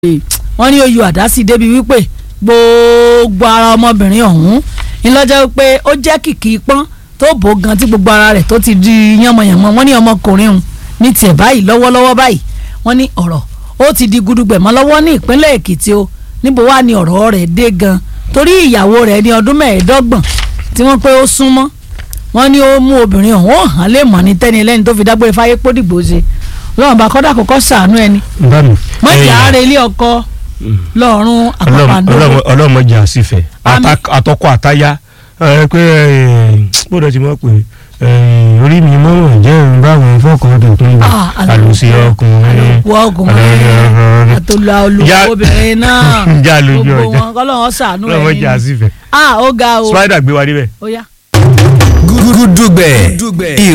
wọ́n ní oyè àdásí débi wípé gbogbo ara ọmọbìnrin ọ̀hún ńlọ́jọ́ pé ó jẹ́ kìkì pọ́n tó bò gan tí gbogbo ara rẹ̀ tó ti di yánmọ̀yánmọ́ wọ́n ní ọmọkùnrin ọ̀hún ní tiẹ̀ báyìí lọ́wọ́lọ́wọ́ báyìí wọ́n ní ọ̀rọ̀ ó ti di gudugbẹ̀mọ́ lọ́wọ́ ní ìpínlẹ̀ Èkìtì o níbo wá ní ọ̀rọ̀ rẹ̀ dé gan torí ìyàwó rẹ̀ ní ọdún mẹ́ẹ̀ẹ́dọ́gbọ̀n tí wọ́n pé ó súnmọ́ wọ́n ní ó mú obìnrin ọ̀hún ó hàn lè mọ̀ ní tẹ́ni lẹ́ni tó fi dágbére fáyé pódìgbò ṣe lọ́wọ́n bá kọ́dà kọ́kọ́ sàánú ẹni bámi. mọ̀jà ara ilé ọkọ lọ́rùn àpapàǹdó ọlọ́mọdé àsìfẹ́ Àmín. àtọkọ àtayá ẹ pé gbọ́dọ̀ ti mọ̀ pé orí mi mọ̀ jẹ́ báwọn fọ́kàn tó tún bá Ah, àlọ́- àlùsí ọkùnrin wọ ọkùnrin àtòlà Já- olùkóbìnrin náà Já lójú gbogbo ọjà. wọn kọ́lọ́wọ́ sàánú ọlọ́mọdé ẹni àsìfẹ́ ah ó ga o spider gbé wa níbẹ̀. ó yá. gúdúgbẹ̀